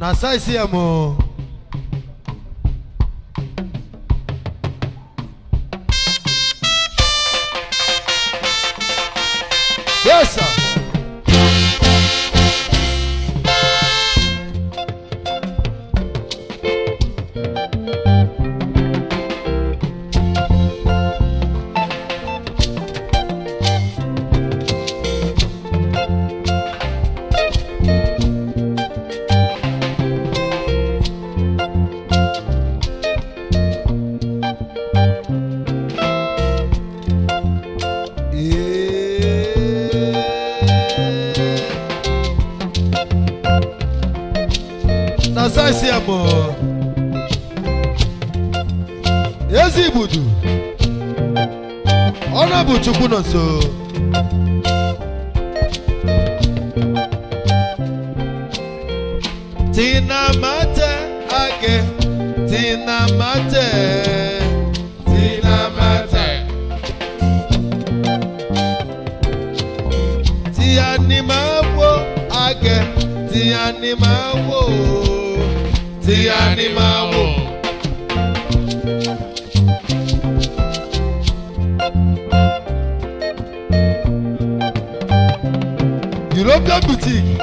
na saịsị ya mụ yes sir. na saịsị ya mụ ezi igbudu ọ na-bụ chukwu nọ nso tinamate ake tinamate tinamate tí a ní máa wò àgẹ̀ tí a ní máa wò tí a ní máa wò. European boutique.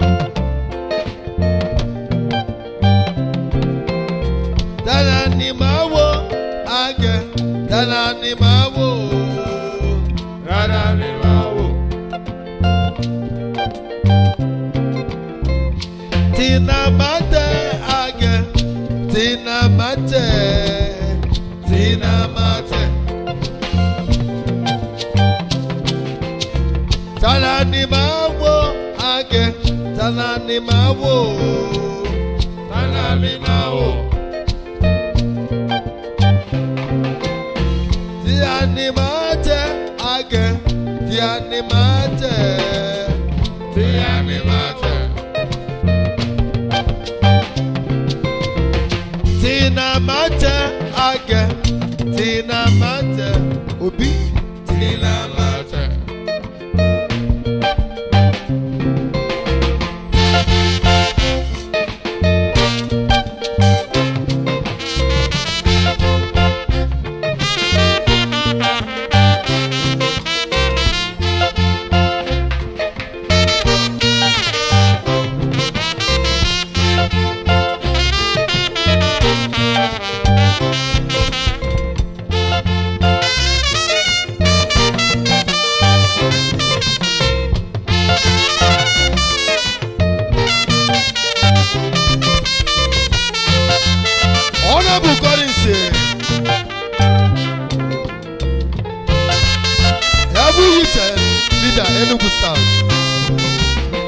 Tana ni máa wò àgẹ̀ tana ni máa wò rárá ni máa wò. Tinamate age, tinamate, tinamate. Tala ni máa wò age, tala ni máa wò, tala ni máa wò. Tí a ní máa tẹ age, tí a ní máa tẹ, tí a ní máa tẹ. Tinamate age, tinamate, obi, tinamate. Honorable Collins. Every youth leader Enugu South.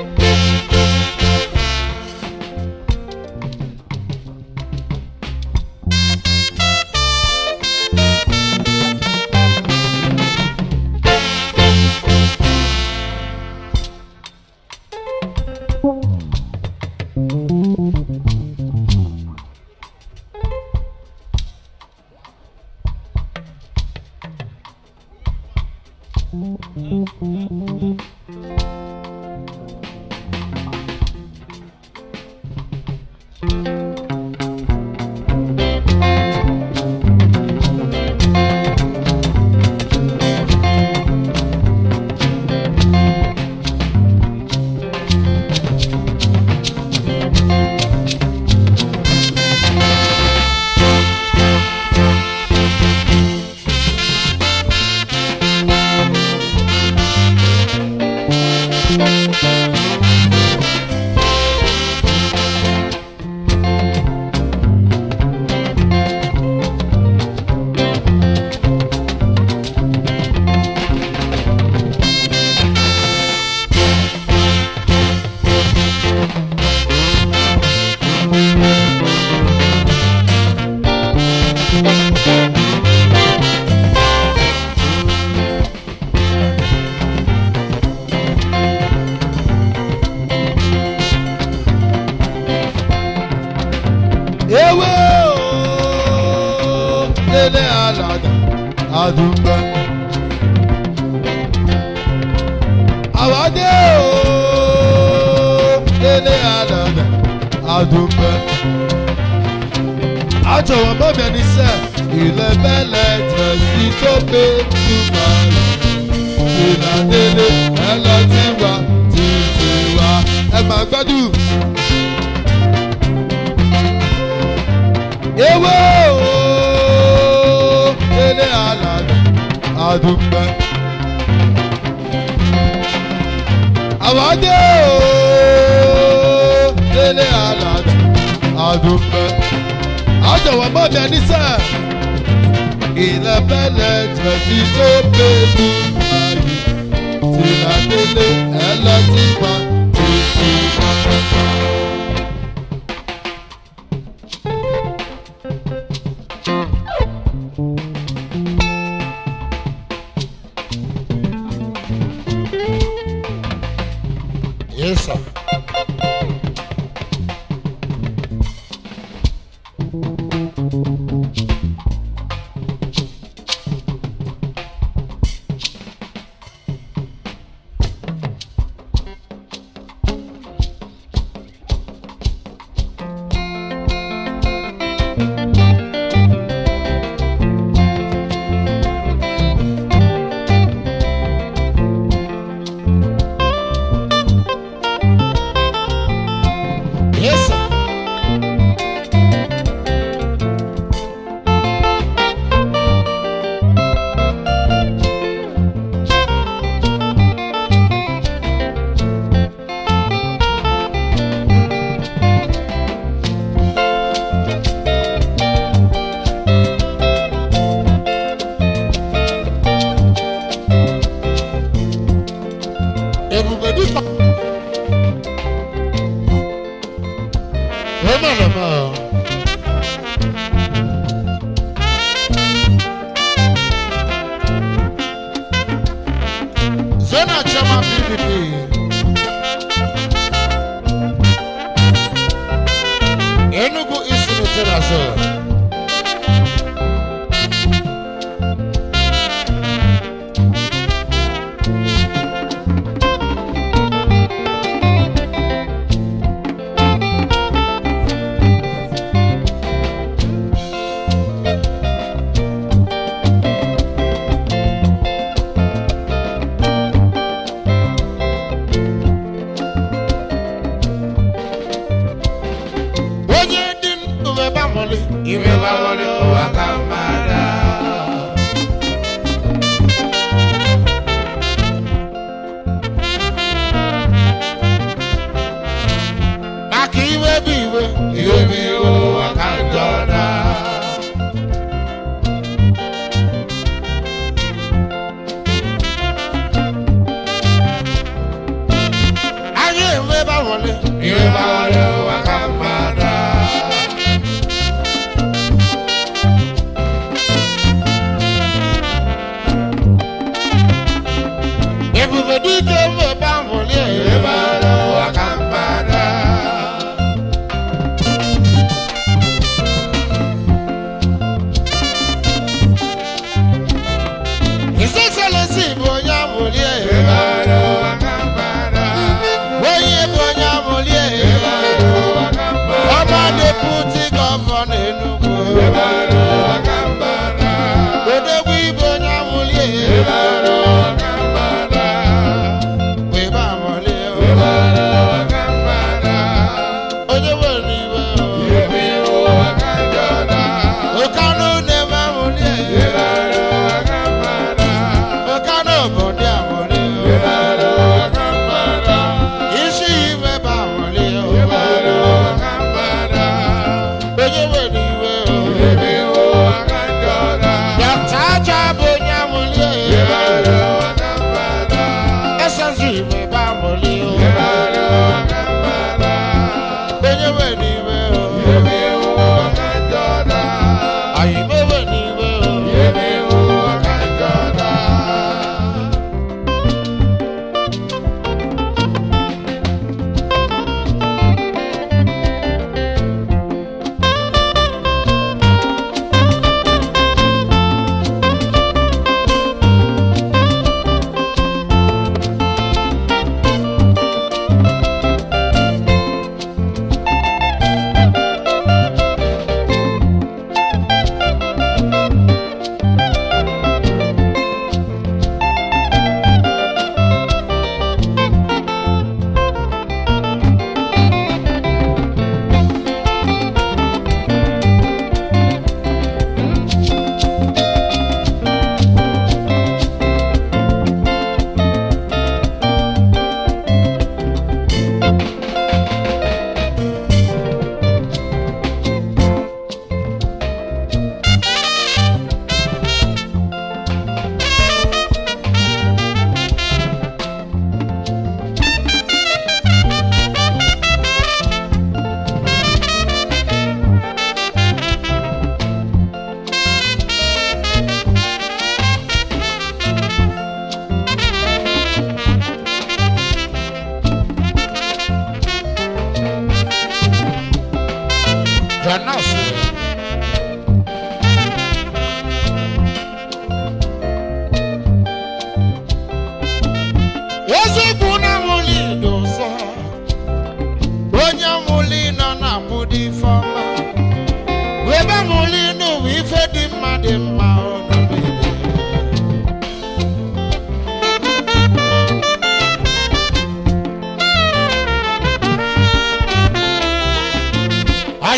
Ewe o, lele alada, adumba. Awade o, lele alada, adúpẹ́. àjọwọ́ mọ́mí ẹni sẹ́ ilẹ̀ bẹ́lẹ̀ jẹ̀sí tó gbé túmọ̀ rẹ̀ ìlàdélé ẹ lọ sí wa títí wa ẹ máa gbádùn. ewé ooo délé alàdé adúpẹ́. àwọ̀dé ooo délé alàdé adúpẹ́. àjọwọ́ mọ́ mi ẹni sẹ́ ilẹ̀ bẹ́lẹ̀ jẹ̀bi tó bẹ́ẹ̀lú ayé tìlàdélé ẹ lọ sí wa títí wa. Yes, sir. Yes, sir. Ebube dịka Emeleme. Zena Chama PDP. Enugu East Lieutenant Sir. Onye dị ndụ ebe amụlị. Iwe bawale ụwa ka mmadụ. Maka iwe bụ iwe. Iwe bụ iwe ụwa ka njọ na. Anyị enwe ebe amụlị. Iwe bawale ụwa ka mmadụ. Ebube dike enwe ebe amụlị. Iwe bawale ụwa ka mmadụ. His Excellency bụ onye amụlị. Iwe bawale ụwa ka mmadụ. Onye bụ onye amụlị. Iwe bawale ụwa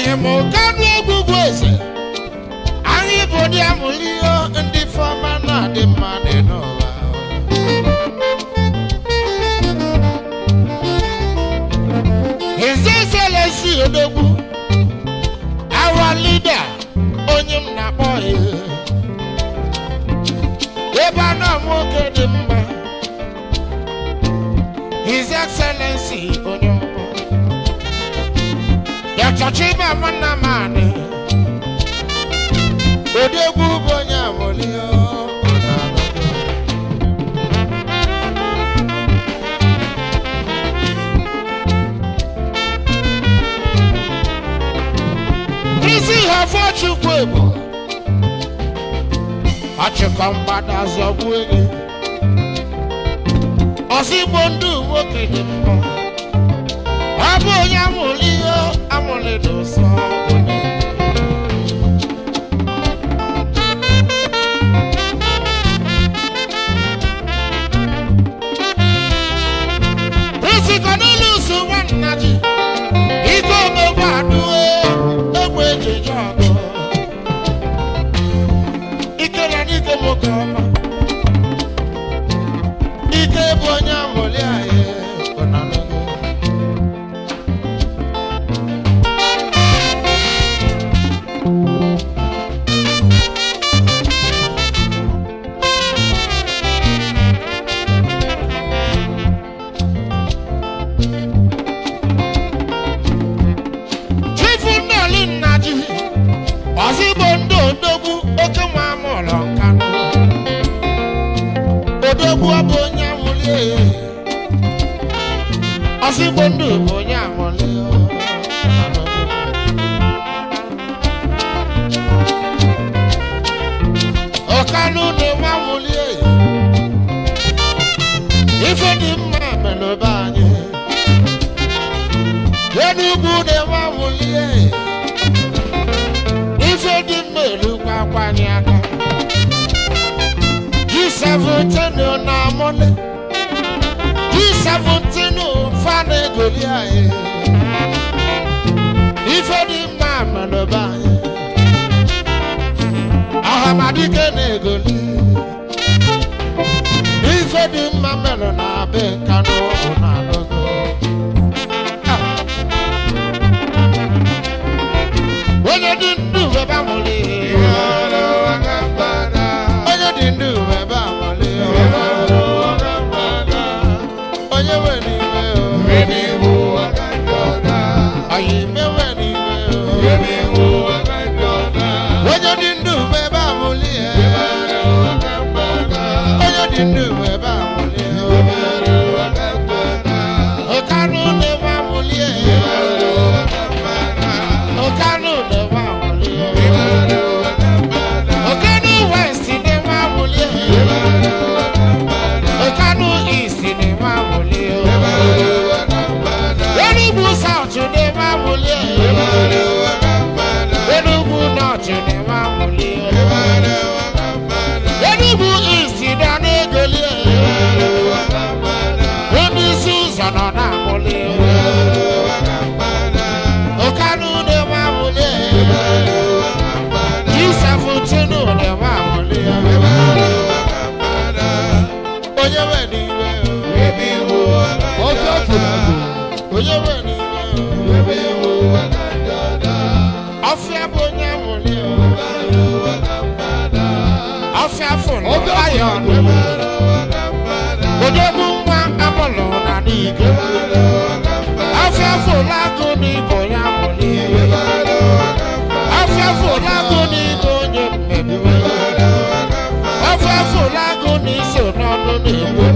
oyimụkanụ ogwugwu eze anyị bụ ndị amụrụ ihe ndị fọma na-adị mma dị n'ụwa His Excellency Odogwu our leader onye m na-akpọ ya ebe a na nwoke dị mma His Excellency onye ọma ya chọchị ịba nwanna m anị Odogwu bụ onye amụrụ ihe isi ha fọchukwu ebo ọchịkọ mgbada zọgbuo gị ọzigbo ndụ nwoke dị mma ọ bụ onye amụrụ ihe amụrụ dị ụsọ Nsịkọ n'ụlọ usu nwanna ji ike omegbu adụwe egbe ejeje ọgụ ike na n'ike nwoke ọma ike bụ onye amụli anyị ọnanụgo chifu nnọọlị nna ji ọzigbo ndị odogwu oke nwa amụlọ nkanụ odogwu ọ bụ onye amụli ehe ọzigbo ndị bụ onye amụli ọkanụ na-enwe amụli ehe ife dị mma melụba anyị Enugwu na-enwe amụlie ife dị mma erukwa akwanye aka G17 na amụle G17 fa na-egoli anyị ife dị mma melụba anyị ọhamadike na-egoli ife dị mma melụ na be nkanụ na adọgo onye dị ndụ ebe amụlị onye dị ndụ ebe amụlị onye nwere iwe ọyị mewe n'iwe onye dị ndụ ebe amụlị onye dị ndụ ebe amụlị ọkanụ na-ebe amụlị ọkanụ na-ebe amụlị ọkanụ west na-ebe amụlị ọkanụ east na-ebe amụlị enugwu south na-ebe amụlị enugwu north na-ebe amụlị enugwu east na na-egoli onye isi ụzọ nọ na-amụlị ọkanụ na-ebe amụlị G17 na-ebe amụlị onye nwere iwe Ọsọ fụlagụ. onye nwere iwe ọfịa bụ onye amụlị ọfịa fụlụ Ọsọ ayọ fụlagụ. odogwu nwa amụlụ na n'ike ọfịa fụlụ agụ n'igbo ya amụlị ọfịa fụlụ agụ n'igbo onye mmegbu ọfịa fụlụ agụ n'iso n'ọnụ na-egbu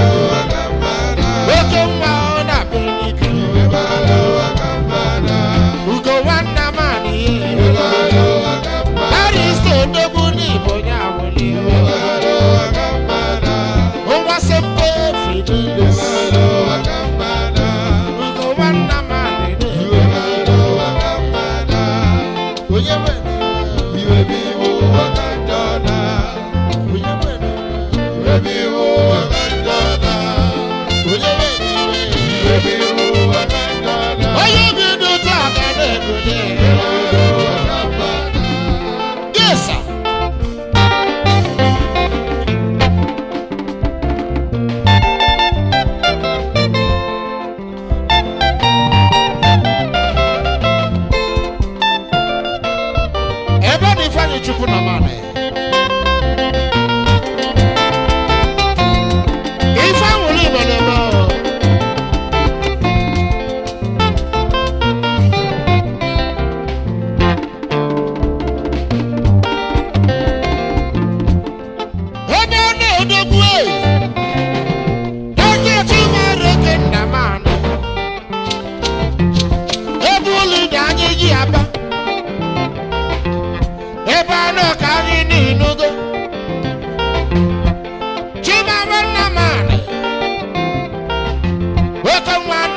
oke nwa ọ na-abịa n'ike ugo nwanna m adịghị Paris odogwu n'igbo ya amụlị nwa sempe fidelis ugo nwanna m adịghị onye nwere iwe onye nwere iwe onye nwere iwe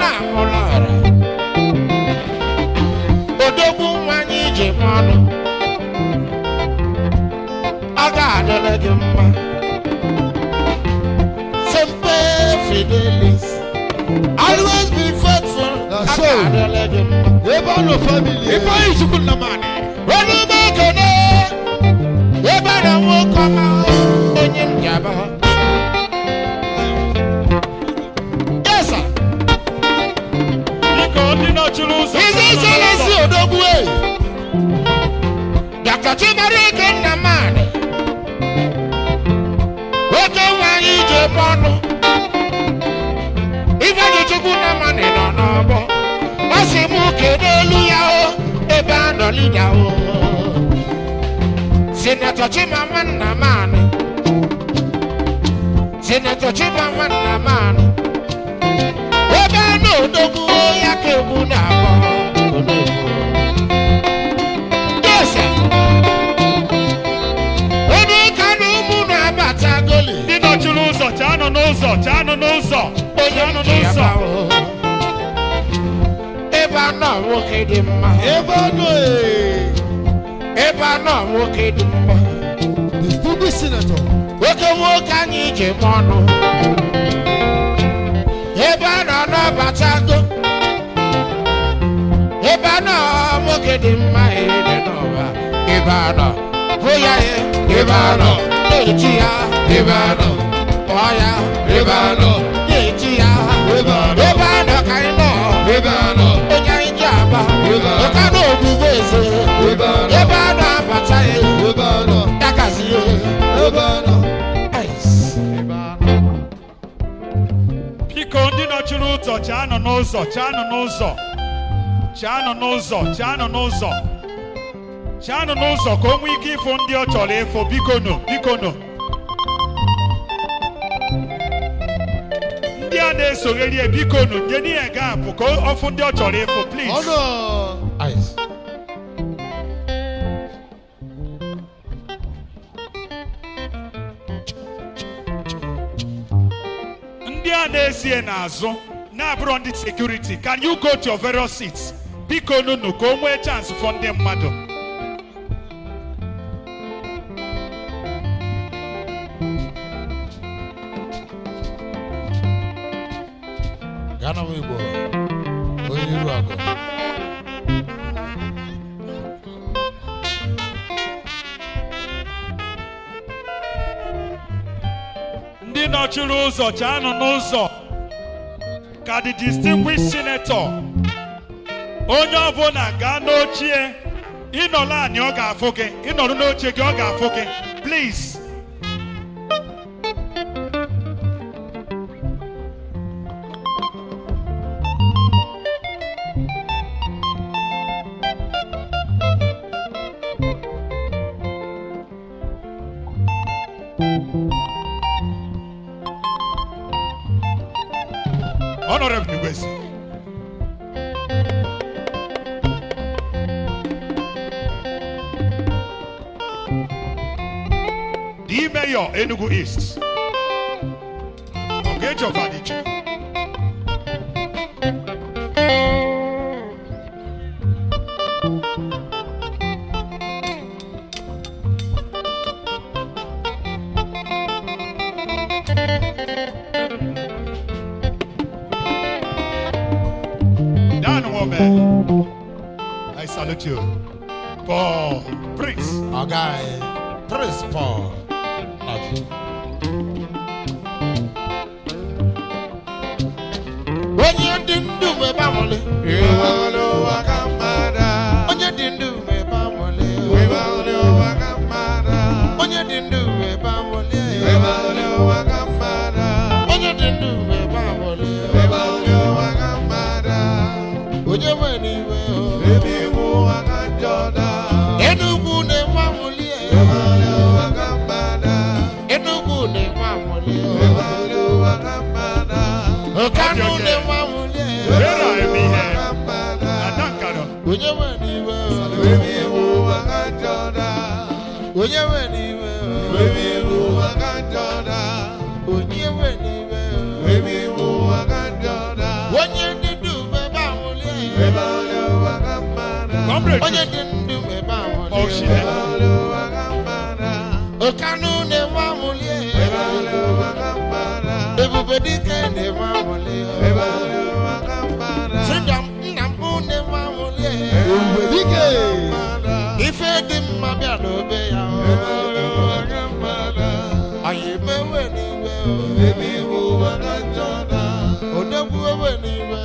na amụlọra odogwu nwanyị ije mmanụ ọ ga-adịrị gị mma sempe fidelis always be faithful That's ọ so. ga-adịrị gị mma ebe ọ nọ family ebe Ifeanyi Chukwu Nnamani. Onye ekene ebe na nwoke ọma onye m jaba. Yes, sir. biko ndị nọchiri ụzọ Izi Selesi Odogwu e. Dr. Chimarike Nnamani. Oke nwanyị ije ebe ọnụ. Ifeanyi Chukwu Nnamani nọ n'ọgbọ. Ọ sị mụ kedu elu ya o ebe a nọ lida o. Sinetọ Chimama Nnamani. Sinetọ Chimama Nnamani. Ebe a nọ odogwu ya ka egwu na-akpọ. Odogwu. Yes, sir. Onye ka na ụmụ na-abata goli. ndị nọchiri ụzọ chaanụ n'ụzọ chaanụ n'ụzọ chaanụ n'ụzọ Ebe a nọ nwoke dị mma. ebe ọ nọ ee Ebe a nọ nwoke dị mma. the stupid senator Nwoke nwoke anyị ji m ọnụ. Ebe a nọ n'ọbatago. Ebe a nọ nwoke dị mma ede n'ụwa. Ebe a nọ hụ ya ye. Ebe a nọ na-eji ya. Ebe a nọ, Kpọọ ya. ebe a nọ, Na-eji ya. Ebe a nọ. Ebe a nọ ka anyị nọ. ebe a nọ, Onye anyị ji aba. Ebe a nọ. Ụka na ogbugbo eze. ebe ọ nọ Ebe a nọ abata ya. ebe ọ nọ Ya gazi ya. ebe ọ nọ biko ndị nọchiri ụzọ chaanụ n'ụzọ chaanụ n'ụzọ chaanụ n'ụzọ chaanụ n'ụzọ chaanụ n'ụzọ ka o nwee ike ịfụ ndị ọ chọrọ ịfụ biko nụ biko nụ ndị a na-esogheri ya biko nụ nye n'ihe gaapụ ka ọ fụ ndị ọ chọrọ ịfụ ọ please nọ Ice. ndị a na-esie n'azụ na-abụrụ ndị sekuriti can you go to your various seats biko nụnụ ka o nwee chance fọ ndị mmadụ Ghana Igbo. Onye iru akụ. ndị nọchiri ụzọ chaanụ n'ụzọ ka the distinguished senator onye ọbụla gaa n'ochie ịnọrọ anị ọ ga-afụ gị ịnọrọ n'oche gị ọ ga-afụ gị please honorable Igwesi. The mayor Enugu East. Ogejo Vadiche. Dan Woman. I salute you. Paul Prince. Ọga anyị. Prince Paul. Nọchi. Onye dị ndụ mgbe gbanwere. Ịgbanwere ụwa ka mmadụ. Onye dị ndụ mgbe gbanwere. Ịgbanwere ụwa ka mmadụ. Onye dị ndụ mgbe gbanwere. Ịgbanwere ụwa ka mmadụ. Onye dị ndụ mgbe gbanwere. Ịgbanwere ụwa ka mmadụ. Onye nwe n'iwe o. Ebi bụ ụwa ka njọ daa. Enugwu na-egbanwere. Ịgbanwere ụwa ka mmadụ. Enugwu na-egbanwere. Ịgbanwere ụwa ka mmadụ. Ọkanụ Okay, okay. na-egbanwere. Where are you Ụwa here? ka mmadụ. Adankano. Onye nwe n'iwe o. Ebi bụ ụwa ka njọ daa. Onye nwe n'iwe o. Ebi bụ ụwa ka njọ daa. Onye nwe n'iwe o. Ebi bụ ụwa ka njọ daa. Onye dị Comrade. onye dị ndụ ebe ahụ Oh, shit. ọkanụ na-enwe amụlie ebube dike na-enwe amụlie freedom nna m na-enwe amụlie Ebube dike. ife dị mma bịa n'obe ya anyị emewe n'iwe odegwu ewe n'iwe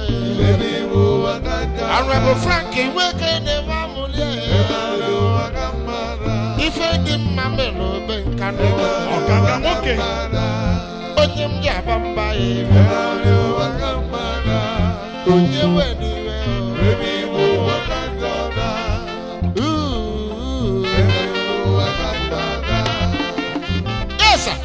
arụbụ frank iweke na-enwe amụlie ife dị mma mere n'obe nka n'ụwa ọkanga nwoke onye m ji aba mba ya ebe onye we n'iwe Yes, sir.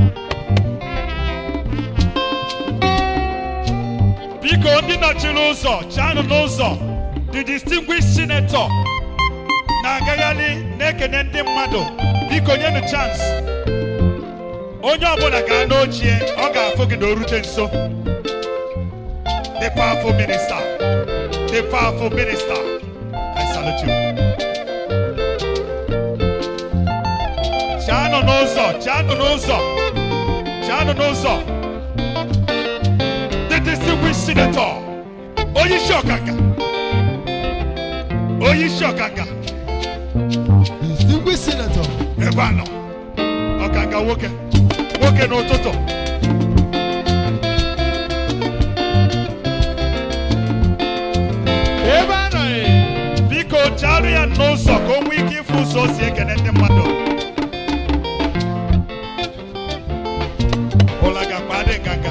biko ndị nọchiri ụzọ chaanụ n'ụzọ the distinguished senator na-agagharị na-ekene ndị mmadụ biko nyenụ chance onye ọbụla gaa n'ochie ọ ga-afụ gị na o rute nso the powerful minister the powerful minister I salute you chaanụ n'ụzọ chaanụ n'ụzọ chaanụ n'ụzọ the distinguished senator onyeisi ọkanga onyeisi ọkanga Distinguished senator. ebe a nọ ọkanga nwoke nwoke n'ụtụtụ Ebe a nọ ị. biko charụ ya n'ụzọ ka o nwee ike ịfụ ụzọ o si ekene ndị mmadụ ụlagakwa adị nganga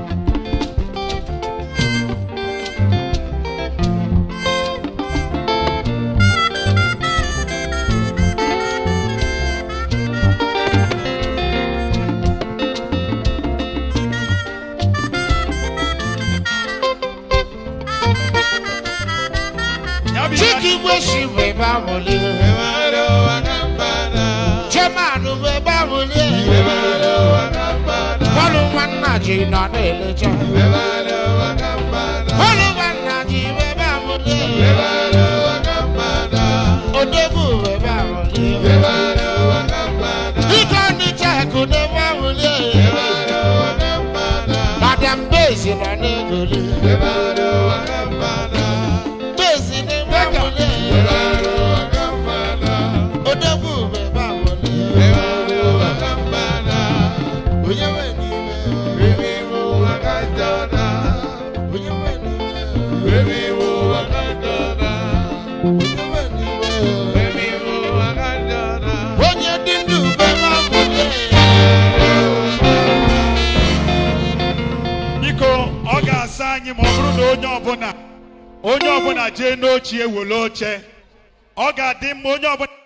ya bụ ihe Chike igwe si bụ ebe amụlie chairman bụ ebe amụlie bọlụ nwanna ji nọ na-elecha bọlụ nwanna ji bụ ebe amụlie odegwu bụ ebe amụlie dike ọnịcha ekụ n'ebe amụlie madam bezi nọ na-egoli bezi n'ebe amụlie odegwu bụ ebe amụlie onye nwe n'iwe onye nwe n'iwe onye nwe n'iwe onye dị ndụ bụ ebe amụlie biko ọ ga-asa anyị ma ọ bụrụ na onye ọbụla onye ọbụla jee n'ochie were oche ọ ga-adị mma onye ọbụla